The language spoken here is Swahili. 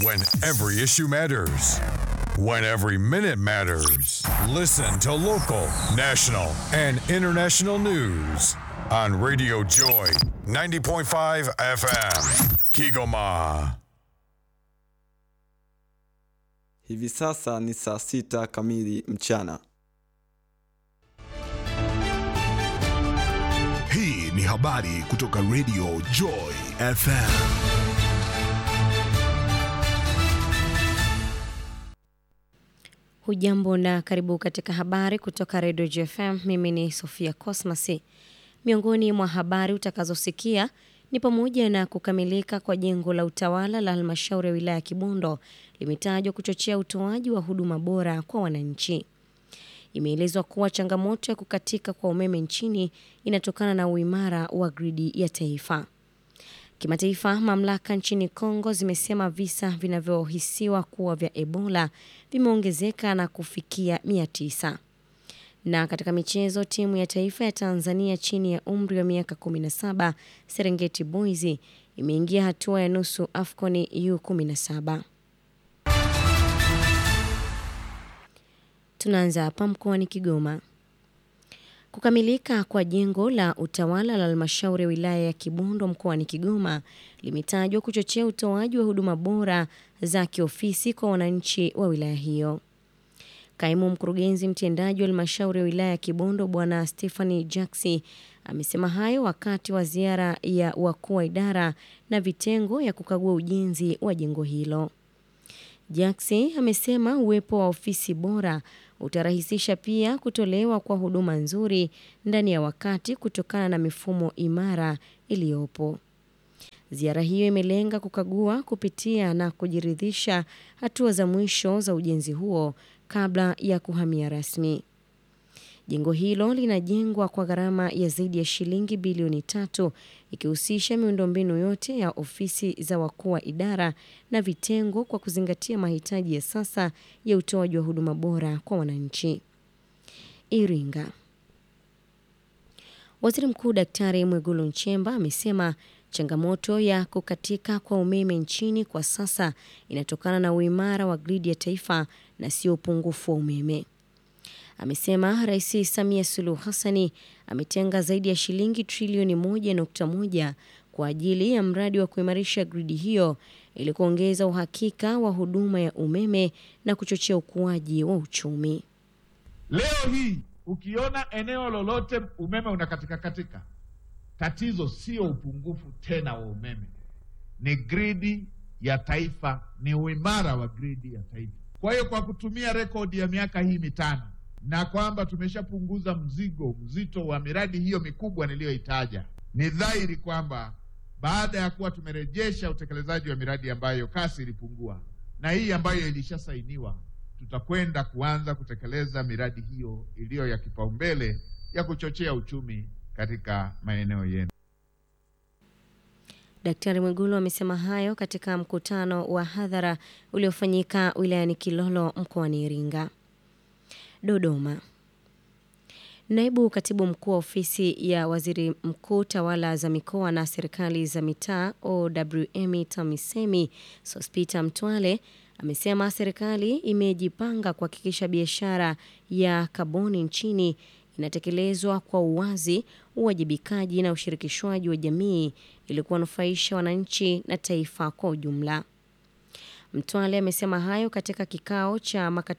When every issue matters. When every minute matters. Listen to local, national, and international news on Radio Joy 90.5 FM. Kigoma. Hivi sasa ni saa sita kamili mchana. Hii ni habari kutoka Radio Joy FM. Hujambo na karibu katika habari kutoka Radio GFM. Mimi ni Sofia Cosmas. Miongoni mwa habari utakazosikia ni pamoja na kukamilika kwa jengo la utawala la halmashauri ya wilaya ya Kibondo limetajwa kuchochea utoaji wa huduma bora kwa wananchi. Imeelezwa kuwa changamoto ya kukatika kwa umeme nchini inatokana na uimara wa gridi ya taifa. Kimataifa, mamlaka nchini Kongo zimesema visa vinavyohisiwa kuwa vya Ebola vimeongezeka na kufikia mia tisa. Na katika michezo, timu ya taifa ya Tanzania chini ya umri wa miaka 17 Serengeti Boys imeingia hatua ya nusu AFCON U17. Tunaanza hapa mkoani Kigoma. Kukamilika kwa jengo la utawala la halmashauri ya wilaya ya Kibondo mkoani Kigoma limetajwa kuchochea utoaji wa huduma bora za kiofisi kwa wananchi wa wilaya hiyo. Kaimu mkurugenzi mtendaji wa halmashauri ya wilaya ya Kibondo Bwana Stephanie Jaxi amesema hayo wakati wa ziara ya wakuu wa idara na vitengo ya kukagua ujenzi wa jengo hilo. Jaxi amesema uwepo wa ofisi bora utarahisisha pia kutolewa kwa huduma nzuri ndani ya wakati kutokana na mifumo imara iliyopo. Ziara hiyo imelenga kukagua, kupitia na kujiridhisha hatua za mwisho za ujenzi huo kabla ya kuhamia rasmi. Jengo hilo linajengwa kwa gharama ya zaidi ya shilingi bilioni tatu ikihusisha miundombinu yote ya ofisi za wakuu wa idara na vitengo kwa kuzingatia mahitaji ya sasa ya utoaji wa huduma bora kwa wananchi. Iringa. Waziri Mkuu Daktari Mwigulu Nchemba amesema changamoto ya kukatika kwa umeme nchini kwa sasa inatokana na uimara wa gridi ya taifa na sio upungufu wa umeme. Amesema Rais Samia Suluhu Hassani ametenga zaidi ya shilingi trilioni moja nukta moja kwa ajili ya mradi wa kuimarisha gridi hiyo ili kuongeza uhakika wa huduma ya umeme na kuchochea ukuaji wa uchumi. Leo hii ukiona eneo lolote umeme unakatika katika, tatizo sio upungufu tena wa umeme, ni gridi ya taifa, ni uimara wa gridi ya taifa. Kwa hiyo kwa kutumia rekodi ya miaka hii mitano na kwamba tumeshapunguza mzigo mzito wa miradi hiyo mikubwa niliyoitaja, ni dhahiri kwamba baada ya kuwa tumerejesha utekelezaji wa miradi ambayo kasi ilipungua na hii ambayo ilishasainiwa, tutakwenda kuanza kutekeleza miradi hiyo iliyo ya kipaumbele ya kuchochea uchumi katika maeneo yenu. Daktari Mwigulu amesema hayo katika mkutano wa hadhara uliofanyika wilayani Kilolo mkoani Iringa. Dodoma. Naibu katibu mkuu wa ofisi ya waziri mkuu tawala za mikoa na serikali za mitaa OWM TAMISEMI Sospita Mtwale amesema serikali imejipanga kuhakikisha biashara ya kaboni nchini inatekelezwa kwa uwazi, uwajibikaji na ushirikishwaji wa jamii ili kuwanufaisha wananchi na taifa kwa ujumla. Mtwale amesema hayo katika kikao cha